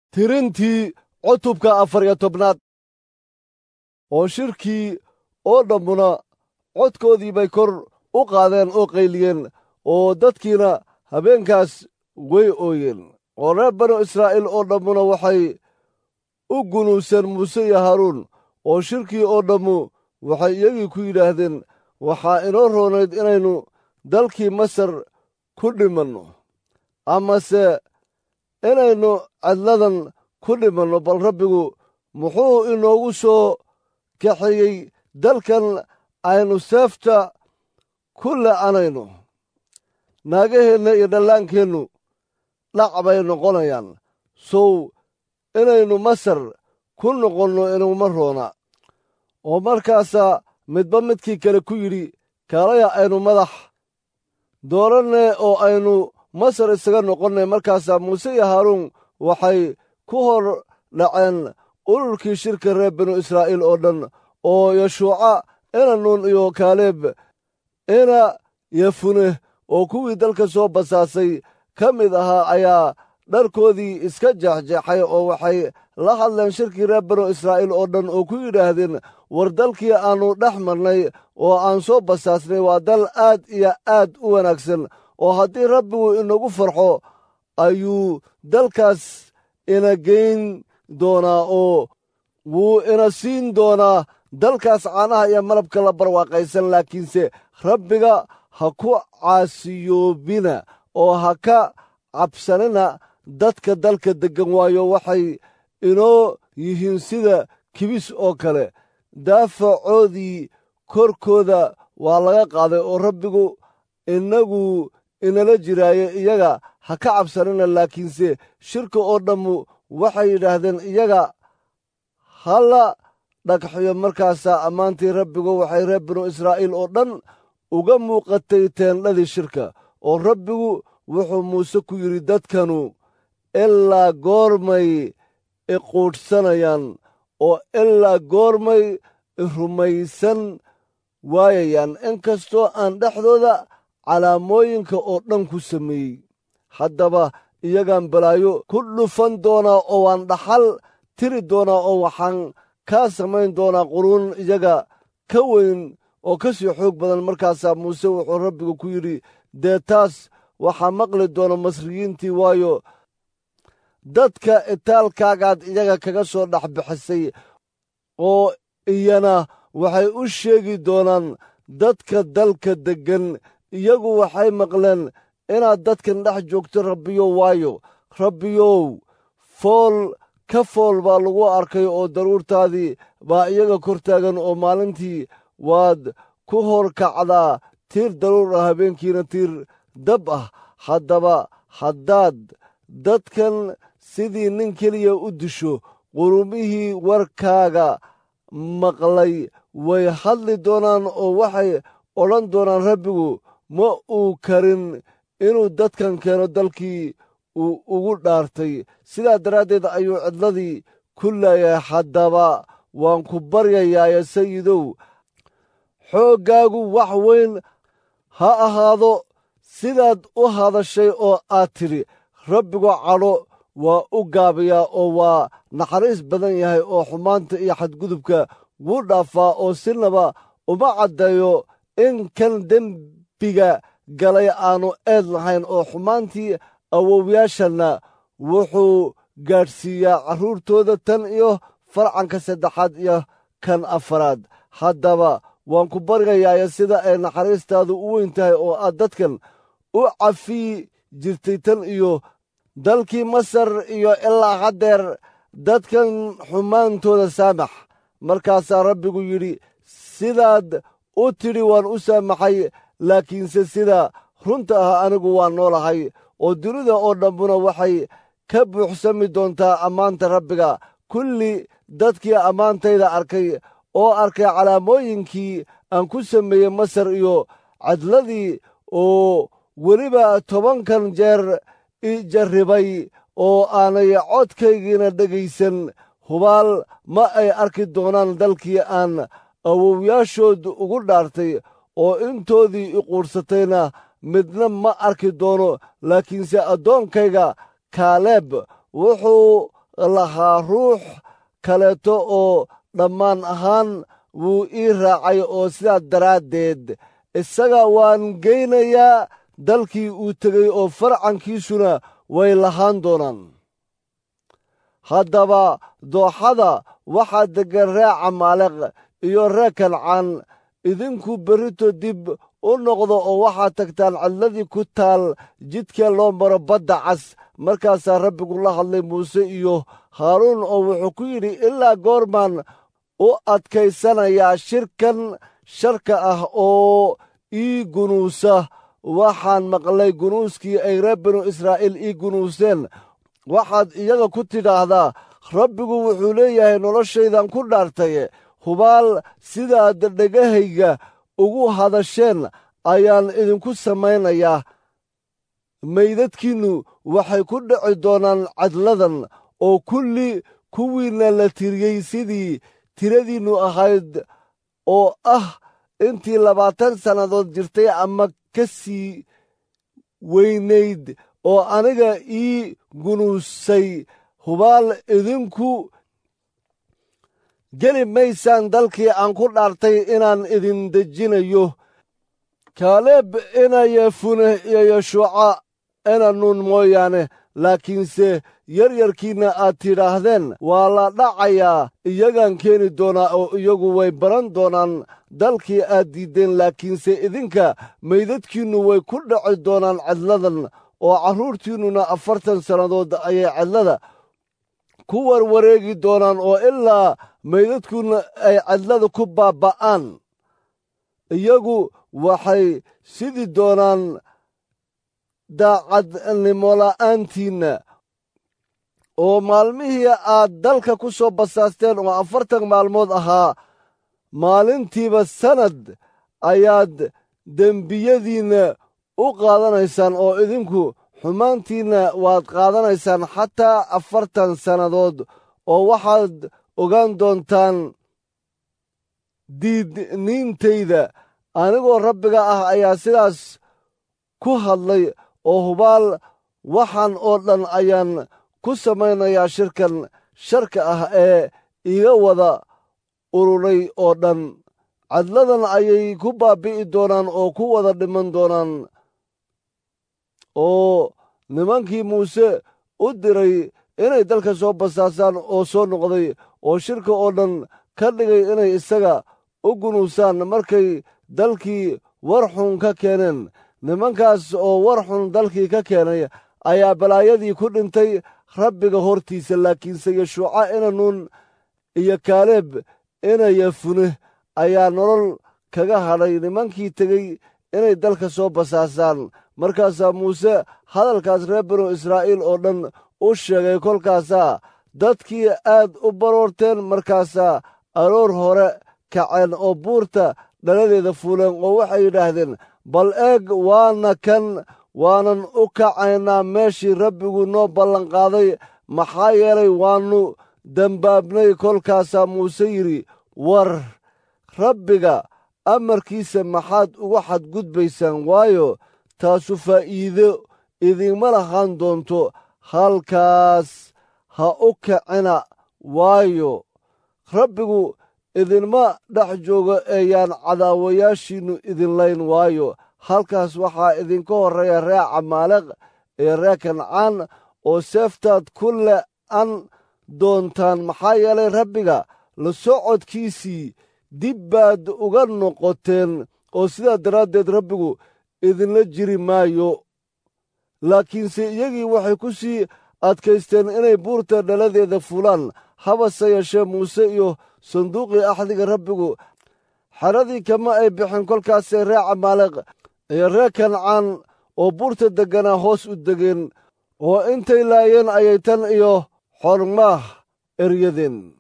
tirintii cutubka afar iyo tobnaad oo shirkii oo dhammuna codkoodii bay kor u qaadeen oo qayliyeen oo dadkiina habeenkaas way ooyeen oo reer banu israa'iil oo dhammuna waxay u gunuuseen muuse iyo haaruun oo shirkii oo dhammu waxay iyagii ku yidhaahdeen waxaa inoo roonayd inaynu dalkii masar ku dhimanno amase inaynu cadladan ku dhimanno bal rabbigu muxuu inoogu soo kaxeeyey dalkan aynu seefta ku le'anayno naagaheenna iyo dhallaankeennu dhac bay noqonayaan sow inaynu masar ku noqonno inuma roona oo markaasaa midba midkii kale ku yidhi kaalaya aynu madax dooranne oo aynu masar isaga noqonnay markaasaa muuse iyo haaruun waxay ku hor dhaceen ururkii shirka reer binu israa'iil oo dhan oo yashuuca ina nuun iyo kaaleeb ina yefune oo kuwii dalka soo basaasay ka mid ahaa ayaa dharkoodii iska jeexjeexay oo waxay la hadleen shirkii reer banu israa'iil oo dhan oo ku yidhaahdeen war dalkii aannu dhex marnay oo aan soo basaasnay waa dal aad iyo aad u wanaagsan oo haddii rabbigu inagu farxo ayuu dalkaas ina geyn doonaa oo wuu ina siin doonaa dalkaas caanaha iyo malabka la barwaaqaysan laakiinse rabbiga ha ku caasiyoobina oo ha ka cabsanina dadka dalka deggan waayo waxay inoo yihiin sida kibis oo kale daafacoodii korkooda waa laga qaaday oo rabbigu innagu inala jiraaye iyaga ha ka cabsanina laakiinse shirka oo dhammu waxay yidhaahdeen iyaga ha la dhagxiyo markaasaa ammaantii rabbigu waxay reer binu israa'iil oo dhan uga muuqatay teendhadii shirka oo rabbigu wuxuu muuse ku yidhi dadkanu ilaa goormay iquudhsanayaan oo ilaa goormay rumaysan waayayaan inkastoo aan dhexdooda calaamooyinka oo dhan ku sameeyey haddaba iyagaan balaayo ku dhufan doonaa oo waan dhaxal tiri doonaa oo waxaan kaa samayn doonaa quruun iyaga ka weyn oo ka sii xoog badan markaasaa muuse wuxuu rabbigu ku yidhi dee taas waxaa maqli doona masriyiintii waayo dadka itaalkaagaad iyaga kaga soo dhex bixisay oo iyana waxay u sheegi doonaan dadka dalka deggan iyagu waxay maqleen inaad dadkan dhex joogto rabbiyow waayo rabbiyow fool ka fool baa lagu arkay oo daruurtaadii baa iyaga kor taagan oo maalintii waad ku hor kacdaa tiir daruur ah habeenkiina tiir dab ah haddaba haddaad dadkan sidii nin keliya u disho qurumihii warkaaga maqlay way hadli doonaan oo waxay odhan doonaan rabbigu ma uu karin inuu dadkan keeno dalkii uu ugu dhaartay sidaa daraaddeed ayuu cidladii ku leeyahay haddaba waan ku baryayaaye sayidow xooggaagu wax weyn ha ahaado sidaad u hadashay oo aad tidhi rabbigu cadho waa u gaabiyaa oo waa naxariis badan yahay oo xumaanta iyo xadgudubka wuu dhaafaa oo sinaba uma caddeeyo in kan dembiga galay aanu eed lahayn oo xumaantii awowyaashanna wuxuu gaadhsiiyaa carruurtooda tan iyo farcanka saddexaad iyo kan afaraad haddaba waan ku baryayaaye sida ay naxariistaadu u weyn tahay oo aad dadkan u cafiyi jirtay tan iyo dalkii masar iyo ilaa haddeer dadkan xumaantooda saamax markaasaa rabbigu yidhi sidaad u tidhi waan u saamaxay laakiinse sida runta ah anigu waan noolahay oo dunida oo dhammuna waxay ka buuxsami doontaa ammaanta rabbiga kulli dadkii ammaantayda arkay oo arkay calaamooyinkii aan ku sameeyey masar iyo cadladii oo weliba tobankan jeer i jarribay oo aanay codkaygiina dhegaysan hubaal ma ay arki doonaan dalkii aan awowyaashood ugu dhaartay oo intoodii i quursatayna midna ma arki doono laakiinse addoonkayga kaaleeb wuxuu lahaa ruux kaleeto oo dhammaan ahaan wuu ii raacay oo sidaa daraaddeed isaga waan geynayaa dalkii uu tegey oo farcankiisuna way lahaan doonaan haddaba dooxada waxaa deggan ree camaaleq iyo ree kancaan idinku berrito dib u noqdo oo waxaad tagtaan cidladii ku taal jidkee loo maro badda cas markaasaa rabbigu la hadlay muuse iyo haaruun oo wuxuu ku yidhi ilaa goormaan u adkaysanayaa shirkan sharka ah oo ii gunuusa waxaan maqlay gunuuskii ay reer binu israa'iil ii gunuuseen waxaad iyaga ku tidhaahdaa rabbigu wuxuu leeyahay noloshaydan ku dhaartay hubaal sidaad dhegahayga ugu hadasheen ayaan idinku samaynayaa maydadkiinnu waxay ku dhici doonaan cadladan oo kulli kuwiinna la tiriyey sidii tiradiinnu ahayd oo ah intii labaatan sannadood jirtay ama ka sii weynayd oo aniga ii gunuusay hubaal idinku geli maysaan dalkii aan ku dhaartay inaan idin dejinayo kaaleeb ina yefune iyo yeshuuca ina nuun mooyaane laakiinse yaryarkiinna aad tidhaahdeen waa la dhacayaa iyagaan keeni doonaa oo iyagu way baran doonaan dalkii aad diiddeen laakiinse idinka maydadkiinnu way ku dhaci doonaan cidladan oo carruurtiinnuna afartan sannadood ayay cidlada ku warwareegi doonaan oo ilaa maydadkuna ay cidlada ku baaba'aan iyagu waxay sidi doonaan daacadnimo la'aantiinna oo maalmihii aad dalka ku soo basaasteen oo afartan maalmood ahaa maalintiiba sannad ayaad dembiyadiinna u qaadanaysaan oo idinku xumaantiinna waad qaadanaysaan xataa afartan sannadood oo waxaad ogaan doontaan diidniintayda anigoo rabbiga ah ayaa sidaas ku hadlay oo hubaal waxaan oo dhan ayaan ku samaynayaa shirkan sharka ah ee iga wada ururay oo dhan cadladan ayay ku baabi'i doonaan oo ku wada dhiman doonaan oo nimankii muuse u diray inay dalka soo basaasaan oo soo noqday oo shirka oo dhan ka dhigay inay isaga u gunuusaan markay dalkii war xun ka keeneen nimankaas oo war xun dalkii ka keenay ayaa balaayadii ku dhintay rabbiga hortiisa laakiinse yeshuuca ina nuun iyo kaaleeb ina yefune ayaa nolol kaga hadhay nimankii tegey inay dalka soo basaasaan markaasaa muuse hadalkaas reer binu israa'iil oo dhan u sheegay kolkaasaa dadkii aad u baroorteen markaasaa aroor hore kaceen oo buurta dhaladeeda fuuleen oo waxay yidhaahdeen bal eeg waana kan waanan u kacaynaa meeshii rabbigu noo ballanqaaday maxaa yeelay waannu dembaabnay kolkaasaa muuse yidhi war rabbiga amarkiisa maxaad uga xadgudbaysaan waayo taasu faa'iido idinma lahaan doonto halkaas ha u kacina waayo rabbigu idinma dhex joogo eeyaan cadaawayaashiinnu idinlayn waayo halkaas waxaa idinka horreeya ree camaaleq iyo ree kancaan oo seeftaad ku le'an doontaan maxaa yeelay rabbiga la socodkiisii dib baad uga noqoteen oo sidaa daraaddeed rabbigu idinla jiri maayo laakiinse iyagii waxay ku sii adkaysteen inay buurta dhaladeeda fulaan habase yeeshee muuse iyo sanduuqii axdiga rabbigu xeradii kama ay bixin kolkaasee ree camaaleq iyo ree kancaan oo buurta degganaa hoos u degeen oo intay laayeen ayay tan iyo xormaah eryadeen